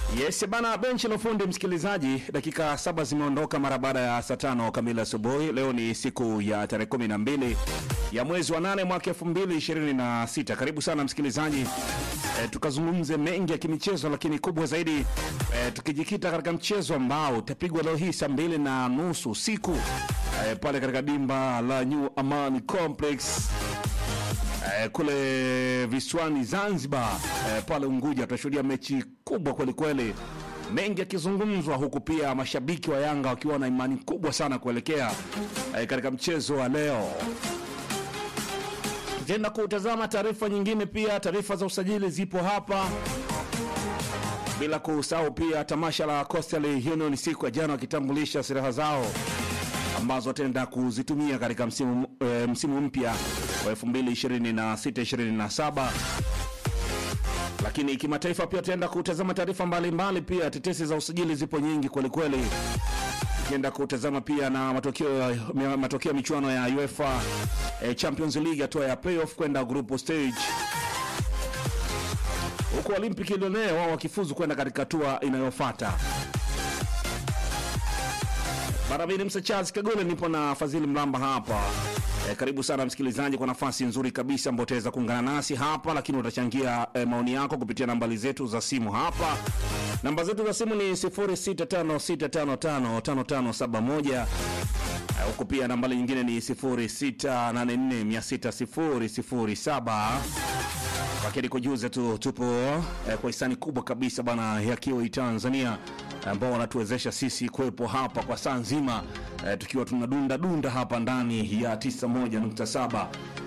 Yes bana, benchi la ufundi msikilizaji, dakika saba zimeondoka mara baada ya saa tano kamili asubuhi. Leo ni siku ya tarehe kumi na mbili ya mwezi wa nane mwaka elfu mbili ishirini na sita. Karibu sana msikilizaji, e, tukazungumze mengi ya kimichezo, lakini kubwa zaidi e, tukijikita katika mchezo ambao utapigwa leo hii saa mbili na nusu usiku e, pale katika dimba la New Amani Complex eh, kule visiwani Zanzibar eh, pale Unguja tutashuhudia mechi kubwa kweli kweli, mengi yakizungumzwa, huku pia mashabiki wa Yanga wakiwa na imani kubwa sana kuelekea eh, katika mchezo wa leo. Tutaenda kutazama taarifa nyingine, pia taarifa za usajili zipo hapa, bila kusahau pia tamasha la Coastal Union siku ya jana wakitambulisha silaha zao ambazo wataenda kuzitumia katika msimu, e, msimu mpya wa 2026-2027. Lakini kimataifa pia tutaenda kutazama taarifa mbalimbali, pia tetesi za usajili zipo nyingi kwelikweli. Tukienda kutazama pia na matokeo ya matokeo ya michuano ya UEFA e, Champions League hatua ya playoff kwenda group stage, huku Olympic Lyonnais wao wakifuzu kwenda katika hatua inayofuata. Barabini Msa Charles Kagole, nipo na Fadhili Mlamba hapa. E, karibu sana msikilizaji kwa nafasi nzuri kabisa ambao utaweza kuungana nasi hapa, lakini utachangia e, maoni yako kupitia nambari zetu za simu hapa. Namba zetu za simu ni 0656555571 huku pia nambari nyingine ni 0684600007 lakini kujuza tu tupo eh, kwa hisani kubwa kabisa bana ya Kiwi Tanzania ambao wanatuwezesha sisi kuwepo hapa kwa saa nzima eh, tukiwa tunadunda dunda hapa ndani ya 91.7